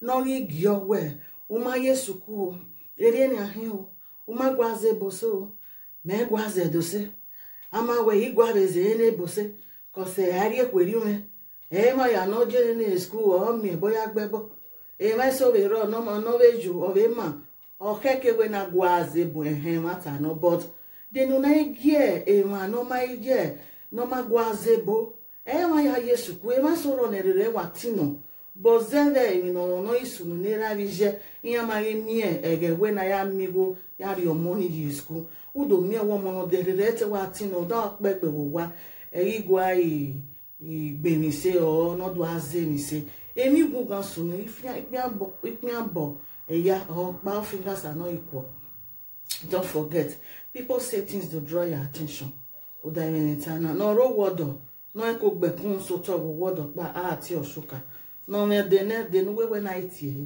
n'ọrụ igi ọgwe ụma yesuku o erie na ahịa o ụma gwaze bose o mee gwaze dose ama wee igwareze ene bose kọse ari ekweri ume ema ya no jere na school o mi boya gbebo e ma so we ro no mo no we ju o we ma o keke we na gwaze bu ehe mata no but de no na gie e ma no ma gie no ma gwaze bo e ma ya yesu ku e ma so ro ne rere wa tino bozeve mi no no isunu ne ra vije iya ma ge mie ege we na ya migo ya ri omoni yi school udo mie wo mo no de rere te wa tino da pepe wo wa e igwa yi ìgbèmíṣe ọ nọdún azẹmíṣe èmi gùn gan sùnú ìpín àbọ ẹyà ọgbà fingers are not equal don't forget people say things to draw your attention ụda emenitana n'ọrụ wọdọ n'eko gbẹkún sotọ wọ wọdọ pa àti ọṣùkà n'ọmọdénẹdẹnuwẹwẹ náà tiẹ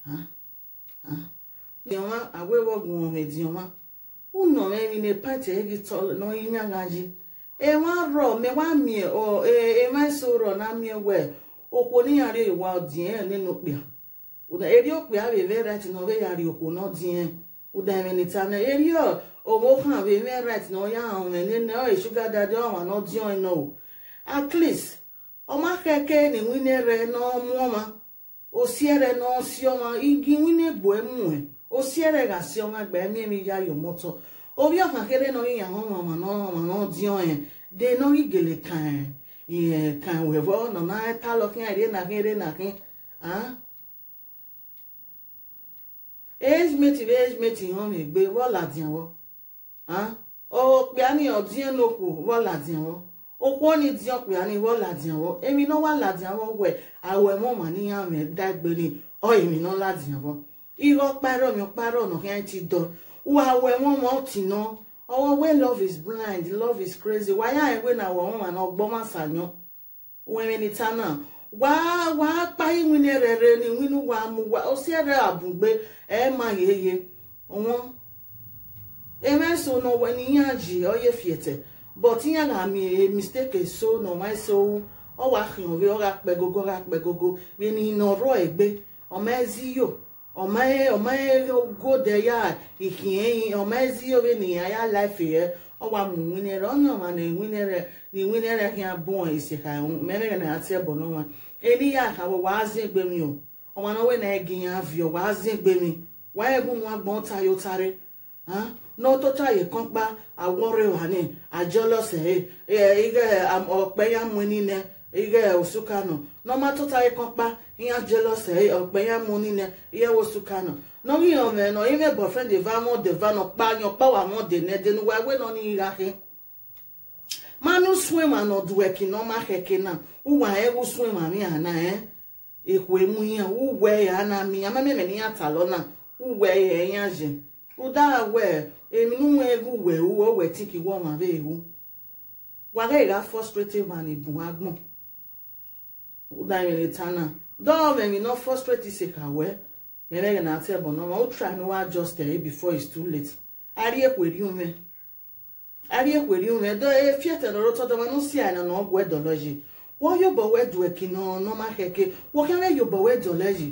diọma awẹwọgùn ọmọdéọma ụnọ mẹrin ní pàtẹ ẹgì tọlọ n'ọyìnyàgàjì ewa rọ mewa mie o ema so rọ na mie we okwo ni yari wa odien nínú pia uda eri opia be ve right no ve yari okwo no dien uda me ni ta na eri o owo kan be me right no ya on me ni no e sugar daddy o wa no dien no at least o ma keke ni wine re no mu ma o siere no si o ma igi wine bo emu e o siere ga si o ma gba mi mi ya yo moto obi ọkàn kéré náà yíyan àwọn ọmọ náà ọmọ náà díọn yẹn dé náà ìgèlè kan ìyẹn kan wẹ̀fọ́ ọ̀nà náà tá lọ kí àìrí nàkín eré nàkín age mate bí age mate yàn mí gbé wọ́ọ̀lù àdìyànwọ́ ọwọ́ pé á ní ọ̀díyàn lóko wọ́ọ̀lù àdìyànwọ́ okú ó ní díọ̀ pé á ní wọ́ọ̀lù àdìyànwọ́ èmi náà wà làdìyànwọ́ wẹ̀ àwẹ̀ mọ̀ mà níyàn mi dágbére ọ̀ èmi náà làdìyànwọ́ irọ́ párọ̀ mi párọ̀ ọ̀nà kí á ti dọ̀ wa we won mo ti no owo we love is blind love is crazy why ya we na wo ma na ogbo ma sanyo we ni tana wa wa pa iwin rere ni winu wa mu wa o si ere abugbe e ma yeye won e me so no we ni yanji o ye fiete but yan na mi mistake so no my so o wa khin o we o ga pe gogo ga pe gogo we ni no ro egbe o me zi yo ọmọ ọmọ gòdè ya ìkìyẹyìn ọmọ ezi obe nìyà ya láìfì yẹ ọwà mú wínẹrẹ ọnyà ọmọ na ìwínẹrẹ ní ìwínẹrẹ kí a bọ èsì ka mẹrẹ na àti ẹbọ náà ẹni yà àkàwọ wàá zí ẹgbẹ mi o ọmọ náà wẹ na ẹgì yẹn àfìọ wàá zí ẹgbẹ mi wàá ẹgún wọn gbọn tayo tari n'ọtọtọ àyè kan pa àwọrẹ wà ní àjọlọsẹ ẹ ẹ ọpẹ yà mú nílẹ ige osukano nọma tụta ịkọkpa ihe jelọs ọkpe ya mụ niile ihe wosukano nọgị ome nọ ime bọfrend deva mọ deva nọ kpa anyọ kpawa mọ dene denu wa we nọ n'ihe ahị manu swima nọ duweki nọma heke na ụwa ewu swima mi ana e ekwe mu ya uwe ya na mi ya mameme ni ya talọ na uwe ya ya je ụda we emi nwe egwu we uwe o wetiki wọ ma be ewu wàrà ìrà frustrated man ìbùn agbọ̀n udanyere tana dɔɔ mi no frustrate se ka wɛ mɛrɛ yɛ n'ate ɛbɔ nɔɔma o try no wa adjust ɛ before it's too late ari ekweri ume ari ekweri ume dɔ efie tɛ lɔrɔ tɔ dɔma no si àná na ɔgbɔ ɛdɔlɔ yi wọ́n yóò bọ̀ wẹ́ du ẹ̀kì náà nọ́mà kẹ̀kẹ́ wọ́n kẹ́rẹ́ yóò bọ̀ wẹ́ dọ̀lẹ́ yìí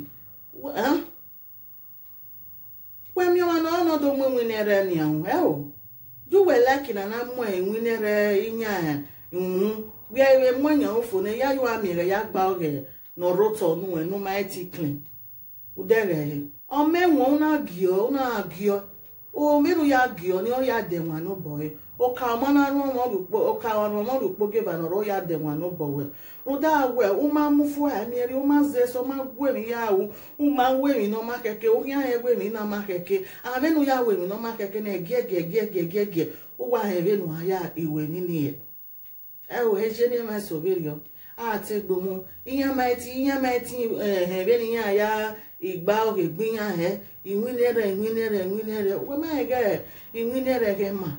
wẹ́mi wọn náà ọ̀nàdọ̀ mú ìwìnẹ̀rẹ̀ ni àwọn ẹ̀ o júwẹ̀ lẹ́kì náà náà mú ìwìnẹ̀rẹ̀ ìyá ìhun wíwẹ̀ mú ẹ̀yàn òfò ní yá yóò àmì rẹ̀ yá gba ọ̀rẹ̀ nọ̀rọ̀ tọ̀ nù ẹ̀ nù máa ti clean udẹ̀rẹ̀ yìí ọmọ ẹ̀wọ̀n náà gíọ́ náà gíọ́ o mẹ́rù ya gíọ́ ni ó yà dẹ̀wọ̀n àná bọ̀ ẹ́ ọkà ọmọ náà rún ọmọ rúpọ̀ ọkà ọmọ rúpọ̀ gẹ̀bà nọ̀rọ̀ ya dẹ̀wọ̀n àná bọ̀ ẹ́ ụda awe ụma mụfu amieri ụma zeso ma gwemi ya awụ ụma wemi n'ọma keke onye ahụ ewemi n'ọma keke avenu ya wemi n'ọma keke na ege ege ege ege ege ege ụwa ahụ evenu ya iwe nini ya ewe eje n'ime soberio ati gbomu ihe maiti ihe maiti evenu ya ya igba oge gbinya he iwinere iwinere iwinere wema ege iwinere ge ma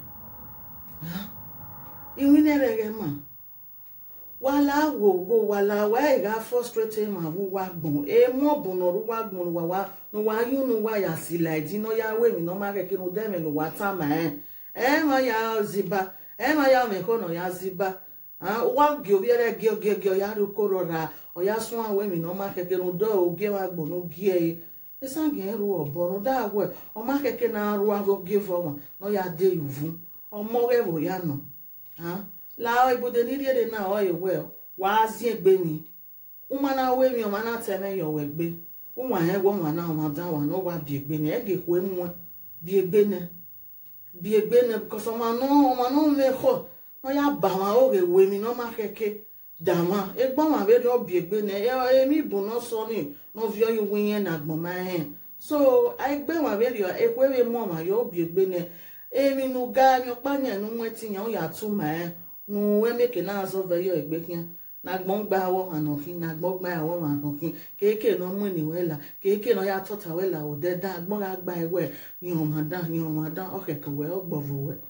iwinere ge ma wala wogo wala wa ga frustrate ma wu wa gbon e mo bon ru wa gbon wa wa no wa yu no wa ya si la di no ya we mi no ma ke kinu de me no wa ta ma e e ma ya ziba e ma ya me ko no ya ziba wa gi obiere gi gi gi ya ru korora o ya sun awe mi no ma keke no do oge wa gbo no gi e esa gi ru obo no da we o ma keke na ru ago give o no ya de yuvu o mo ge bo ya no ha la ibude ni rie na o ewe wa zi egbe ni umana we mi o mana teme yo we gbe unwa he wo nwa na ma da wa no wa bi egbe ni e ge ku enwe bi egbe ne bi egbe ne because o ma no o ma no me ko no ya ba wa o ge we mi no ma keke dama egbon wa be do bi egbe ne e mi bu no so ni no vi o yu yen na gbon ma he so ai gbe wa be ri e kwe we mo ma yo bi egbe ne emi nu ga mi pa nya nu nweti nya o ya tu ma e nu we meke na azo ve yo egbe kian na gbọ́n gba awọ́ ànàfin na gbọ́n gba awọ́ ànàfin kéèké náà mú ìníwẹ́là kéèké náà yàtọ̀ tàwẹ́là òdẹ dá gbọ́n ra gba ẹwẹ́ yìnyín ọmọ dán yìnyín ọmọ dán ọ̀kẹ̀kẹ̀ wẹ́ ọgbọ̀vọ̀ wẹ́.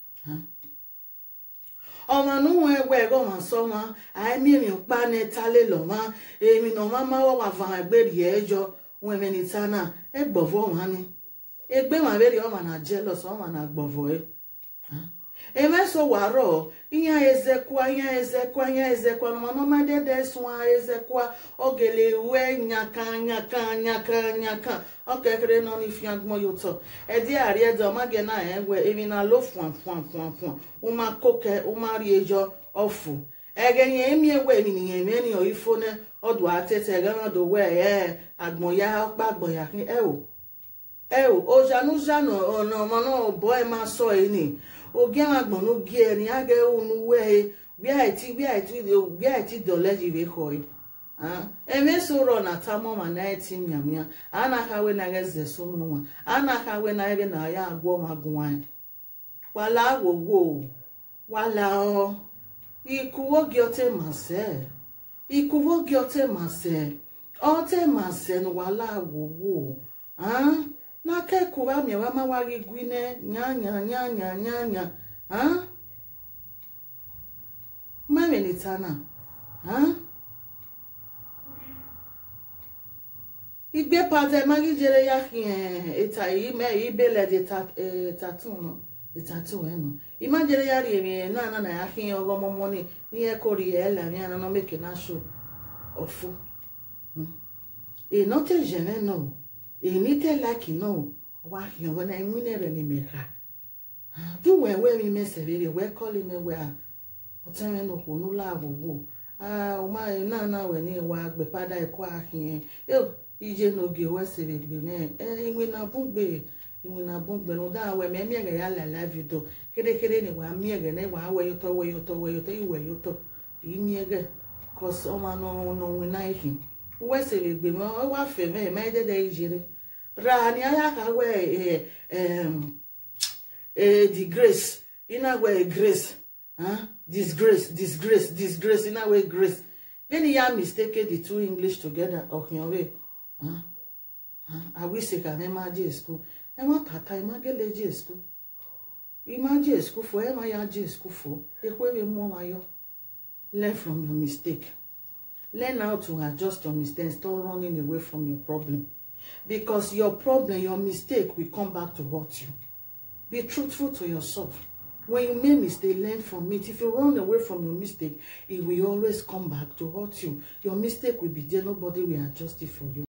ọmọ níwọ̀n ẹgbẹ́ ẹ̀rọ wọn sọ ma àìmí mi ò pa ní tálẹ̀ lọ ma èmi náà má má wọ́n wà fún àgbèrè ẹ̀jọ wọn ẹ̀mí ní tánà ẹ gbọ̀vọ̀ wọn ni ẹgbẹ́ wọn abẹ́rẹ́ ọmọ náà jẹ́ lọ́sọ̀ ọmọ náà gbọ̀vọ̀ ẹ emeso waro ihe ezekwa ihe ezekwa ihe ezekwa manọmadede sụa ezekwa ogele uwe nyaka nyaka nyaka nyaka ọkekere nọ n'ifi agbọ ya ụtọ edi ariede ọmage na egwe emi na lo fụa fụa fụa fụa ụma koke ụmari ejo ọfụ egenye emi egwe eminiye emeni oifone ọdụ atete egenọdụ wee ee agbọ ya ọkpa agbọ ya ewo ewo ojanujano ọnà ọmọ náà bọ ẹ máa sọ ẹ ni ogi àwọn agbọ̀nú gí ẹ ní agẹ ònú wẹ ẹ bí àìtí bí àìtí bí àìtí dọ̀lẹ́ jì wé kọ ẹ eme sọ̀rọ̀ na tamọ ma na eti nyamia anakawe na eze sọmọ nwa anakawe na ebe na ya agwọ ma gụwa wala agwogwo wala ọ ikuwo gị ote masị ikuwo gị ote masị ote masị wala agwogwo ah n'aka ekuwa mịawa mawaghị gwine nyanya nyanya nyanya ha mamelitana ha igbe pate magi jere ya eta ime ibele de tatu no tatu eno ima jere ya ri emi na na na ya hin ogo momo ni ni e ko ri e la mi ana no make na show ofu e no te jeme no enite laki no wa hiyo wana imwinere ni meka du we we mi mesere we call me we a otare no ko nu la agbogbò ah o ma na na we ni wa gbe pada eko ahin e ije no ge we sere gbe ne e inwe na bugbe inwe na bugbe no da we me mi ya la la video kede kede ni wa mi ege ne wa we yo to we yo to we yo to iwe yo to i mi ege cause o ma no no we na ihin we sere gbe mo wa fe me me de de ijere rani aya ka we eh um eh the grace ina we grace huh disgrace disgrace disgrace ina we grace then ya mistake the two english together okiyan we huh huh i wish I can imagine school e ma tata imagine je school imagine school for e ma ya je school for e kwe we mo ma yo learn from your mistake learn how to adjust your mistakes stop running away from your problem because your problem, your mistake will come back to haunt you. Be truthful to yourself. When you make mistake, learn from it. If you run away from your mistake, it will always come back to haunt you. Your mistake will be there. Nobody will adjust it for you.